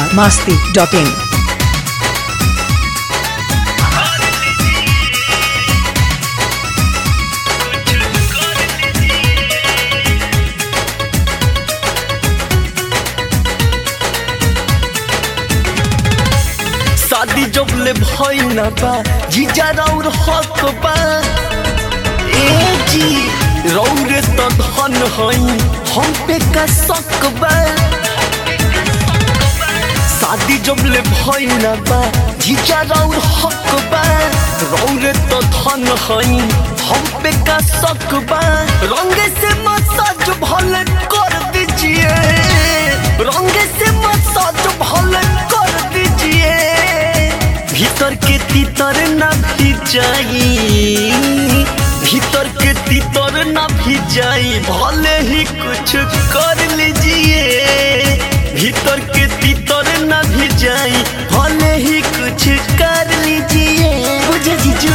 Bihar Masti dot इन शादी जब ले भई ना बा जीजा रौर हक बा ए जी रौरे तो धन हई हम पे का शक बा शादी जब ले भई ना बा जीजा रौर हक बा रौरे तो धन हई हम पे का शक बा रंग से मसाज भले कर दीजिए रंग से मसाज भले कर दीजिए भीतर के तीतर ना भी जाई भीतर के तीतर ना भी जाई भले ही कुछ कर लीजिए भीतर के तीतर ना भी जाई भले ही कुछ कर लीजिए बुझे जीजू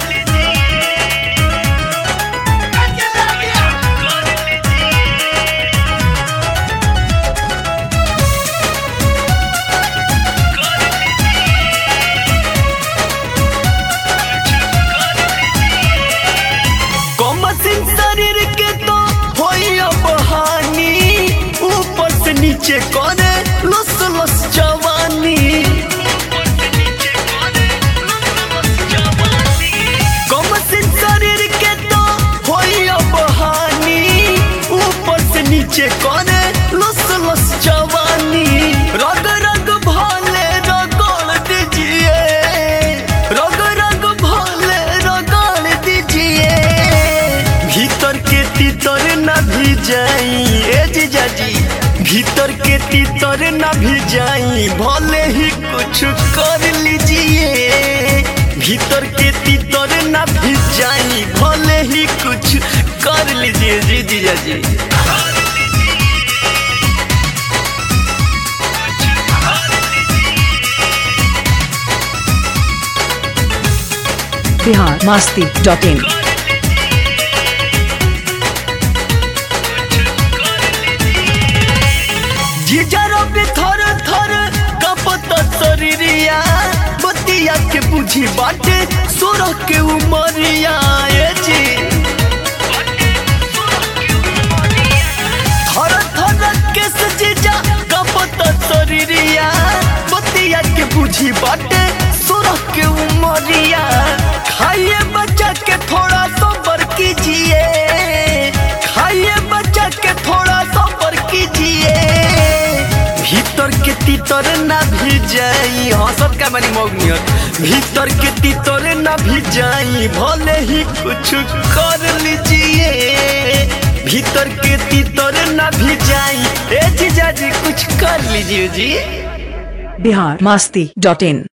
कमसिन शरीर के तो होई अब हानि ऊपर से नीचे करे लस लस जवानी कमसिन शरीर के तो होई अब हानि ऊपर से नीचे करे लस लस जवानी रग रग भाले रगड़ दीजिए रग रग भाले रगड़ दीजिए भीतर के तीतर न भी जाई ए जीजा जी भीतर के तीतर न भी जाई भले ही कुछ कर लीजिए भीतर के तीतर न भी जाई भले ही कुछ कर लीजिए जी जीजा जी बिहार मास्ती डॉट इन जीजरो पे थर थर कपत शरीरिया बतिया के बुझी बाटे सोरह के उमरिया ए जी थर थर के सजीजा कपत शरीरिया बतिया के बुझी बाटे सोरह के उमरिया खाइए बच्चा के थोड़ा सबर कीजिए खाइए बच्चा के थोड़ा सबर कीजिए भीतर के तीतर ना भी जाई हंसत का मानी मौगनियत भीतर के तीतर ना भी जाई भले ही कुछ कर लीजिए भीतर के तीतर ना भी जाई ए जीजा जी कुछ कर लीजिए जी बिहार मास्ती डॉट इन